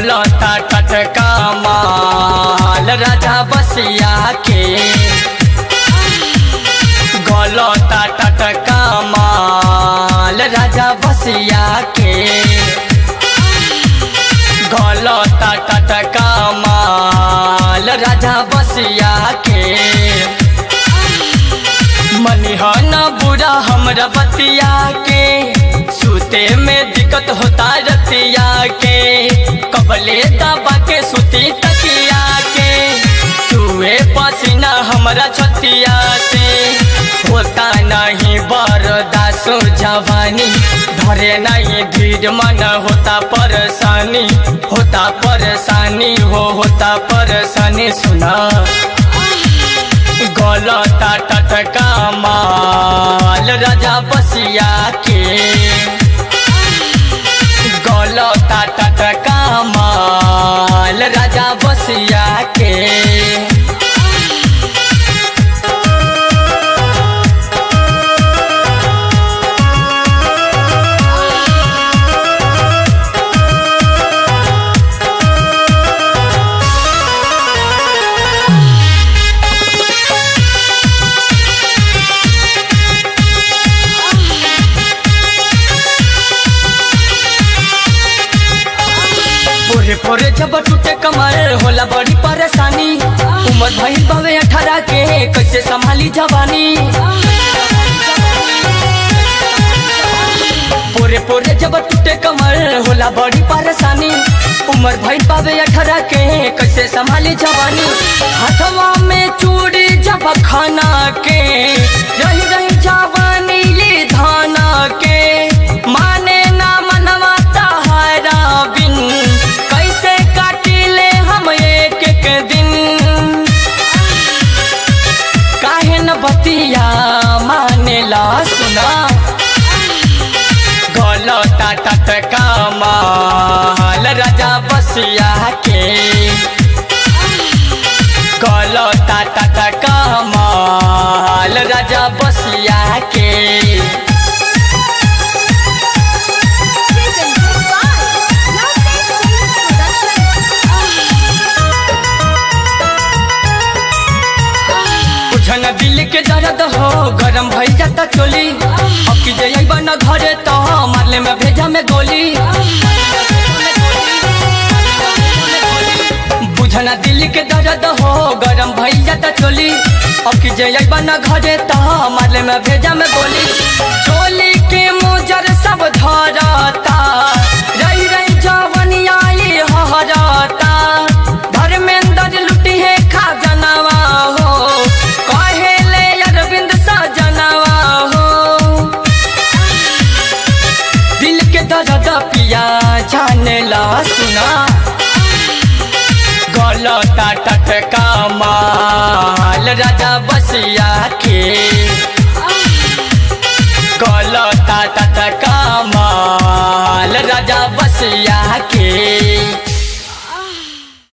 गलता टटका माल राजा बसिया के गलता टटका माल राजा बसिया के गलता टटका माल राजा बसिया के मनिहन बुरा हमरा बतिया के सुते में दिक्कत होता रतिया के कबले दबा के सुती तकिया के चूहे पसीना हमरा छतिया से होता नहीं बरदासो जवानी धरे नहीं धीर मन होता परेशानी होता परेशानी हो होता परेशानी सुना गलता टटका माल राजा बसिया के गलता टटका माल राजा बसिया के पोरे पोरे जब टूटे कमर होला बड़ी परेशानी उम्र भइल बावे अठारह के कैसे संभाली जवानी पोरे पोरे जब टूटे कमर होला बड़ी परेशानी उम्र भइल बावे अठारह के कैसे संभाली जवानी हाथवा में चूड़ी जब खाना के रही रही जवानी ले धाना के माने ना मनवा तहारा बिन कैसे काटिले हम एक एक दिन काहे न बतिया मानेला सुना गलता टटका माल राजा बसिया के गलता टटका माल राजा बसिया के Presented by Lovely Films Production. बुझन दिल के दर्द हो गरम भई जाता चोली अब की जइबा न घरे तो मारले में भेजा में गोली बुझना दिल के दर्द हो गरम भई जाता चोली अब की जइबा न घरे तो मारले में भेजा में गोली चोली के मुजर सब धरता रही रही जवनिया ये हरता धर्मेंद्र लुटी है खजनवा हो कहेले अरविंद सजनवा हो दिल के दर्द पिया जानेला सुना गलता टटका माल राजा बसिया के